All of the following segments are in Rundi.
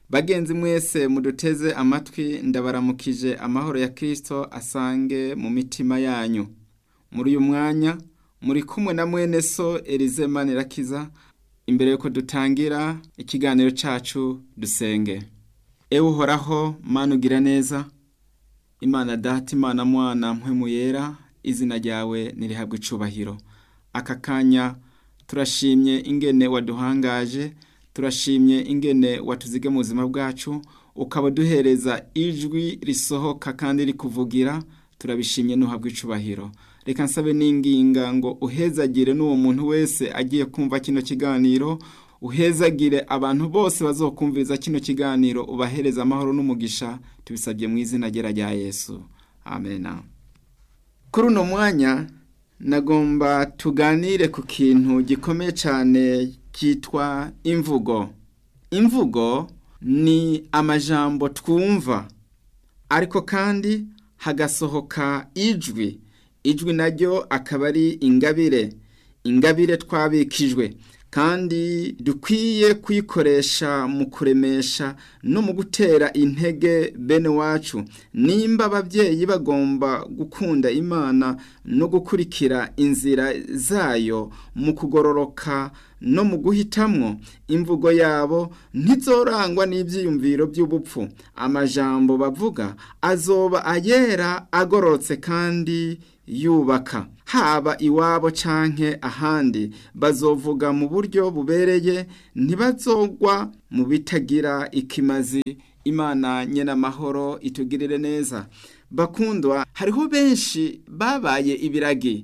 bagenzi mwese muduteze amatwi ndabaramukije amahoro ya kirisito asange mu mitima yanyu muri uyu mwanya muri kumwe na mwene so Elize Manirakiza imbere yuko dutangira ikiganiro cacu dusenge ewe uhoraho mana ugira neza imana data imana mwana mpwemu yera izina ryawe nirihabwe icubahiro aka kanya turashimye ingene waduhangaje turashimye ingene watuzige mu buzima bwacu ukaba duhereza ijwi risohoka kandi rikuvugira turabishimye nuhabwa icubahiro reka nsabe n'inginga ngo uhezagire n'uwo muntu wese agiye kumva kino kiganiro uhezagire abantu bose bazokumviriza kino kiganiro ubahereza amahoro n'umugisha tubisabye mu izina ryera rya yesu amena kuri uno mwanya nagomba tuganire ku kintu gikomeye cyane cyitwa imvugo imvugo ni amajambo twumva ariko kandi hagasohoka ijwi ijwi naryo akaba ari ingabire ingabire twabikijwe kandi dukwiye kuyikoresha mu kuremesha no mu gutera intege bene wacu nimba ababyeyi bagomba gukunda imana no gukurikira inzira zayo mu kugororoka no mu guhitamwo imvugo yabo ntizorangwa n'ibyiyumviro by'ubupfu amajambo bavuga azoba ayera agororotse kandi yubaka haba iwabo canke ahandi bazovuga mu buryo bubereye ntibazogwa mu bitagira ikimazi imana nyene amahoro itugirire neza bakundwa hariho benshi babaye ibiragi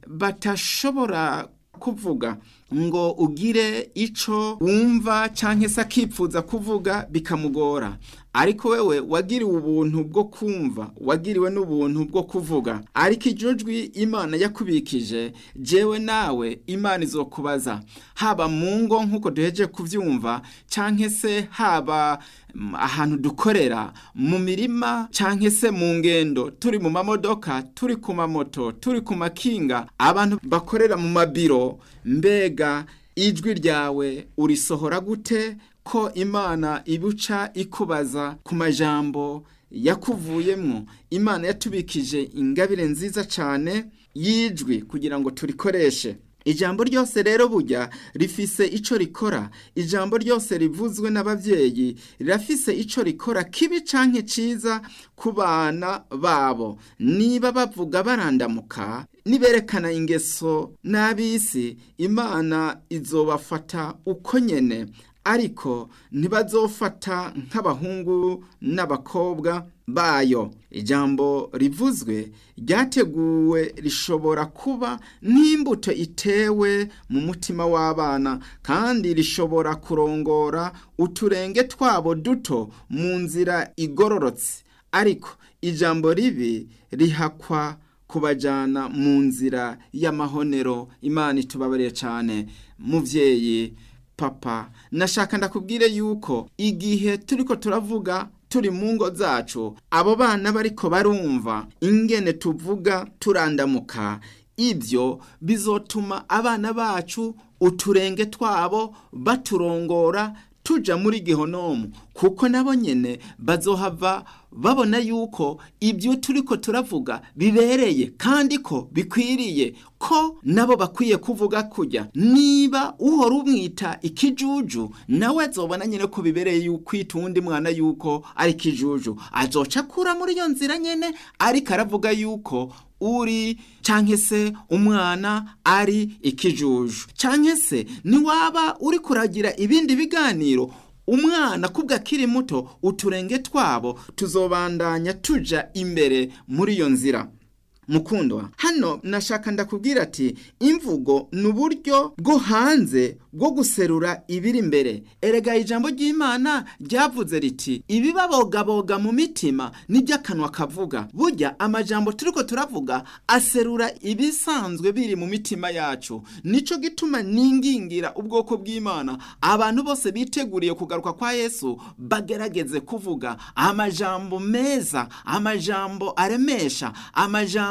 batashobora kuvuga ngo ugire ico wumva canke se akipfuza kuvuga bikamugora ariko wewe wagiriwe ubuntu bwo kumva wagiriwe n'ubuntu bwo kuvuga ariko iryo jwi imana yakubikije jewe nawe imana izokubaza haba mu ngo nk'uko duheje kubyumva cyangwa se haba ahantu dukorera mu mirima cyangwa se mu ngendo turi mu mamodoka turi ku mamoto turi ku makinga abantu bakorera mu mabiro mbega ijwi ryawe urisohora gute ko imana ibuca ikubaza ku majambo yakuvuyemwo imana yatubikije ingabire nziza cyane y'ijwi kugira ngo turikoreshe ijambo ryose rero burya rifise ico rikora ijambo ryose rivuzwe n'abavyeyi rirafise ico rikora kibi canke ciza ku bana babo niba bavuga barandamuka niberekana ingeso n'abisi imana izobafata uko nyene ariko ntibazofata nk'abahungu n'abakobwa bayo ijambo rivuzwe ryateguwe rishobora kuba nk'imbuto itewe mu mutima w'abana kandi rishobora kurongora uturenge twabo duto mu nzira igororotse ariko ijambo ribi rihakwa kubajyana mu nzira y'amahonero imana itubabarire cyane mubyeyi papa nashaka ndakubwire yuko igihe turiko turavuga turi mu ngo zacu abo bana bariko barumva ingene tuvuga turandamuka ibyo bizotuma abana bacu uturenge twabo baturongora tuja muri gihonomu kuko nabo nyene bazohava babona yuko ibyo turiko turavuga bibereye kandi ko bikwiriye ko nabo bakwiye kuvuga kujya niba uhora umwita ikijuju nawe azobona nyine ko bibereye yukwita uwundi mwana yuko ari ikijuju azoca akura muri iyo nzira nyene ariko aravuga yuko uri canke se umwana ari ikijuju canke se niwaba uri kuragira ibindi biganiro umwana kubwa akiri muto uturenge twabo tuzobandanya tuja imbere muri iyo nzira mukundwa hano nashaka ndakubwira ati imvugo ni uburyo bwo hanze bwo guserura ibiri imbere erega ijambo ry'imana ryavuze riti ibibabogaboga mu mitima nibyo akanwa kavuga burya amajambo turiko turavuga aserura ibisanzwe biri mu mitima yacu nico gituma ningingira ubwoko bw'imana abantu bose biteguriye kugaruka kwa yesu bagerageze kuvuga amajambo meza amajambo aremesha amajambo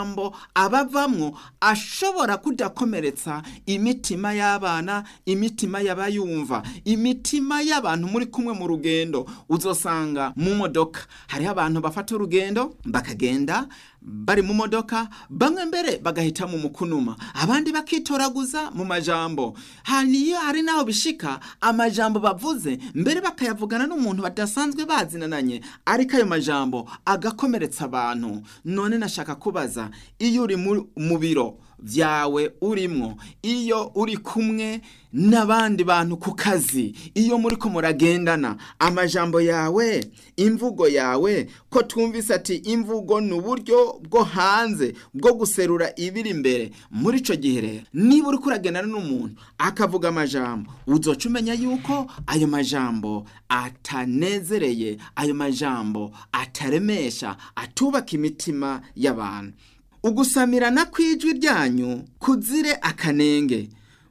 amajambo abavamwo ashobora kudakomeretsa imitima y'abana imitima y'abayumva imitima y'abantu muri kumwe mu rugendo uzosanga mu modoka hariho abantu bafata urugendo bakagenda bari mu modoka bamwe mbere bagahitamo mu kunuma abandi bakitoraguza mu majambo haniyo hari naho bishika amajambo bavuze mbere bakayavugana n'umuntu badasanzwe bazinananye ariko ayo majambo agakomeretsa abantu none nashaka kubaza iyo uri mu biro byawe urimwo iyo uri kumwe n'abandi bantu ku kazi iyo muri ko muragendana amajambo yawe imvugo yawe ko twumvise ati imvugo ni uburyo bwo hanze bwo guserura ibiri imbere muri icyo gihe rero niba uri kuragendana n'umuntu akavuga amajambo uzoca umenya yuko ayo majambo atanezereye ayo majambo ataremesha atubaka imitima y'abantu ugusamirana kw'ijwi ryanyu kuzire akanenge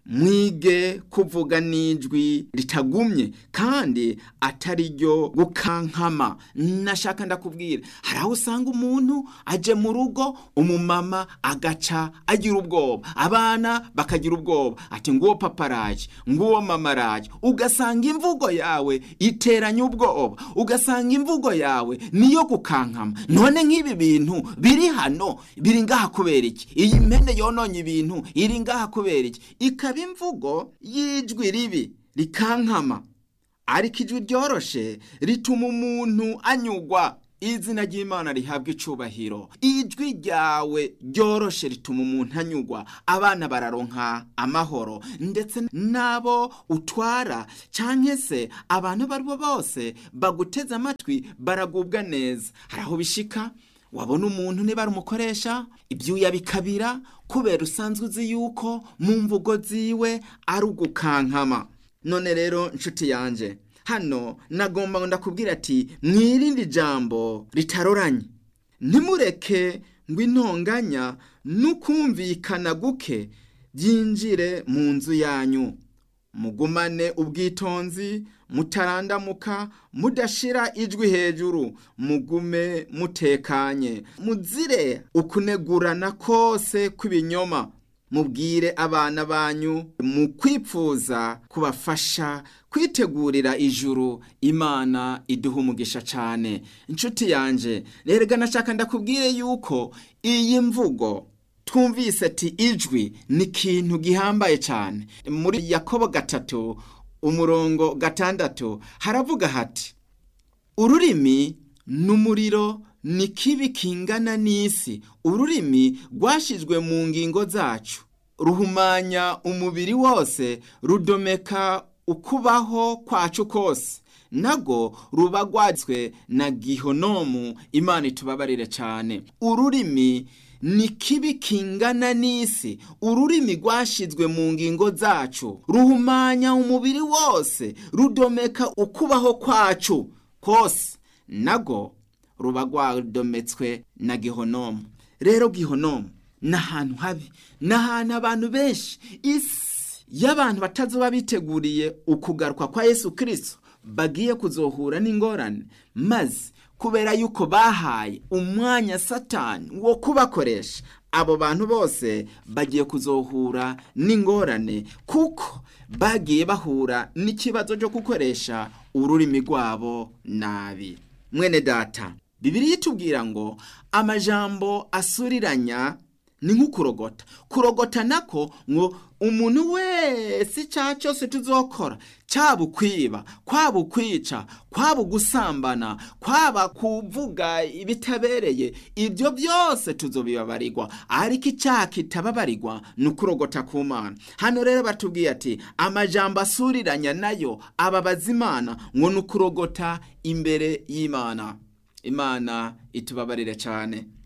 mwige kuvuga n'ijwi ritagumye kandi atari ryo gukankama nashaka ndakubwira hari aho usanga umuntu aje mu rugo umumama agaca agira ubwoba abana bakagira ubwoba ati nguwo papa araje nguwo mama araje ugasanga imvugo yawe iteranya ubwoba ugasanga imvugo yawe niyo gukankama none nk'ibi bintu biri hano biri ngaha kubera iki iyi mpene yononye ibintu iri ngaha kubera iki ikaba imvugo y'ijwi ribi rikankama ariko ijwi ryoroshe rituma umuntu anyugwa izina ry'imana rihabwa icubahiro ijwi ryawe ryoroshe rituma umuntu anyugwa abana bararonka amahoro ndetse n'abo utwara cyangwa se abantu abo ari bo bose baguteze amatwi baragubwa neza hari aho bishika wabona umuntu niba ari umukoresha ibyuya bikabira kubera usanzwe uzi yuko mu mvugo ziwe ari ugukankama none rero nshuti yanjye hano nagomba ngo ndakubwira ati mwirinde ijambo ritaroranye ntimureke ngo intonganya n'ukumvikana guke byinjire mu nzu yanyu mugumane ubwitonzi mutarandamuka mudashira ijwi hejuru mugume mutekanye muzire ukunegurana kose kw'ibinyoma mubwire abana banyu mu kwipfuza kubafasha kwitegurira ijuru imana iduha umugisha cyane inshuti yanjye rero nashaka ndakubwire yuko iyi mvugo twumvise ati ijwi ni ikintu gihambaye cyane muri yakobo gatatu umurongo gatandatu haravuga hati ururimi n'umuriro ni kibi kingana n'isi ururimi rwashyizwe mu ngingo zacu ruhumanya umubiri wose rudomeka ukubaho kwacu kose nago ruba rwatswe na gihonomu imana itubabarire cyane ururimi ni kibi kingana n'isi ururimi rwashyizwe mu ngingo zacu ruhumanya umubiri wose rudomeka ukubaho kwacu kose nago ruba rwadometswe na gihonomu rero gihonomu ni ahantu habi ni ahantu abantu benshi isi y'abantu batazuba biteguriye ukugaruka kwa yesu kirisito bagiye kuzohura n'ingorane maze kubera yuko bahaye umwanya satani wo kubakoresha abo bantu bose bagiye kuzohura n'ingorane kuko bagiye bahura n'ikibazo cyo gukoresha ururimi rwabo nabi mwene data bibiri itubwira ngo amajambo asuriranya ni nk'ukurogota kurogota nako ngo umuntu wese icyaha cyose tuzokora cyaba ukwiba kwaba ukwica kwaba ugusambana kwaba kuvuga ibitabereye ibyo byose tuzobibabarirwa ariko icyaha kitababarirwa ni ukurogota ku mana hano rero batubwiye ati amajambo asuriranya nayo ababaza imana ngo ni ukurogota imbere y'imana imana itubabarire cyane